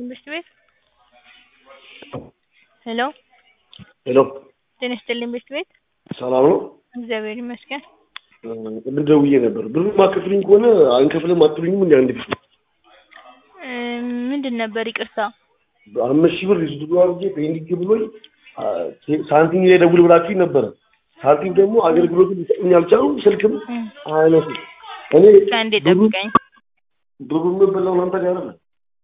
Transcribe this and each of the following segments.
ትምህርት ቤት ሄሎ ሄሎ ጤና ይስጥልኝ ትምህርት ቤት ሰላም ነው? እግዚአብሔር ይመስገን። ቅድም ደውዬ ነበር። ብሩ ማከፍልኝ ከሆነ አንከፍልም አትሉኝም? እንዲ አንድ ጊዜ እ ምንድን ነበር ይቅርታ? አምስት ሺህ ብር ሪሲቱ አድርጌ ፔንዲንግ ብሎኝ አ፣ ሳንቲም ላይ ደውል ብላችሁኝ ነበረ። ሳንቲም ደግሞ አገልግሎቱን ሊሰጡኝ አልቻሉም። ስልክም እም፣ አያነሱም። እኔ ከአንዴ ብሩ ጠብቀኝ። ብሩ የምበላው እናንተ ጋር አይደለም።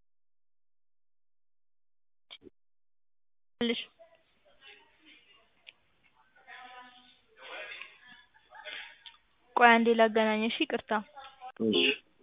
ልሽ ቆይ አንዴ ላገናኘሽ። ይቅርታ እሺ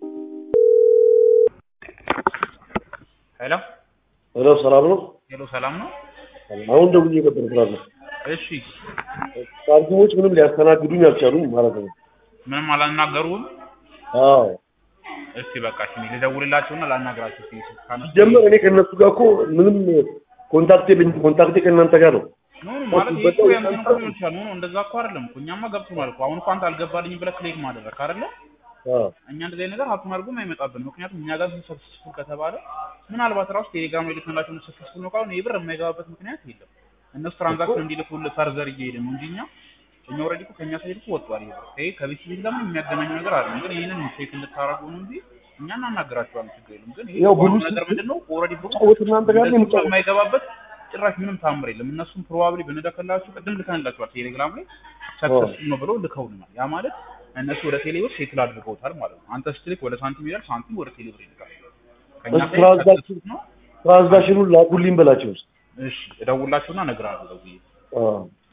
ሄሎ ሄሎ፣ ሰላም ነው? ሄሎ፣ ሰላም ነው? አሁን ደውዬ ነበር ስራ ነው። እሺ፣ ሳንቲሞች ምንም ሊያስተናግዱኝ አልቻሉም ማለት ነው። ምንም አላናገሩም? አዎ እስቲ በቃ እሺ፣ እኔ ልደውልላቸውና ላናግራቸው እስቲ ካነሱ ሲጀመር እኔ ከእነሱ ጋር እኮ ምንም ኮንታክት የለኝም። ኮንታክቴ ከእናንተ ጋር ነው። ኖ ኖ ማለት ይሄ እኮ ያንተን እኮ ሊሆን ይችላል። ኖ ኖ እንደዛ እኮ አይደለም እኮ እኛማ ገብቶናል እኮ አሁን እኮ አንተ አልገባልኝም ብለህ ክሌም ማድረግ አይደለ? አዎ እኛ እንደዚህ አይነት ነገር ሀብቱን አድርጎም አይመጣብን። ምክንያቱም እኛ ጋር ሰክሰስፉል ከተባለ ምናልባት ራሱ ቴሌግራም ላይ ልክንላቸው ሰክሰስፉል ነው ካሁን ይህ ብር የማይገባበት ምክንያት የለም። እነሱ ትራንዛክሽን እንዲልኩልህ ፈርዘር እየሄደ ነው እንጂ እኛ እኛ ኦልሬዲ እኮ ከእኛ ሳይድ እኮ ወጥቷል። ይሄ ብር ይሄ ከቤት ቤት ጋር ምንም የሚያገናኘው ነገር አለ። ግን ይህንን ቼክ እንድታረጉ ነው እንጂ እኛ እናናግራቸዋለን፣ ችግር የለም። ግን ይሄ ያው ብሩ ዋናው ነገር ምንድን ነው ኦልሬዲ ብሩ ጫወት እናንተ ጋር ነው እንደዚህ የምጫወት። የማይገባበት ጭራሽ ምንም ታምር የለም። እነሱም ፕሮባብሊ ብንልክላችሁ ቅድም ልከንላችኋል ቴሌግራም ላይ ሰክሰስፉል ነው ብለው ልከውልናል። ያ ማለት እነሱ ወደ ቴሌብር ሴትል አድርገውታል ማለት ነው። አንተ ስትልክ ወደ ሳንቲም ይላል፣ ሳንቲም ወደ ቴሌብር ይልካል። ከእኛ እሱ ሳይድ ትራንዛክሽን ሰክሰስፉል ነው። ትራንዛክሽኑን ላኩልኝ በላቸው። እሺ እደውላቸውና እነግርሃለሁ ደውዬ አዎ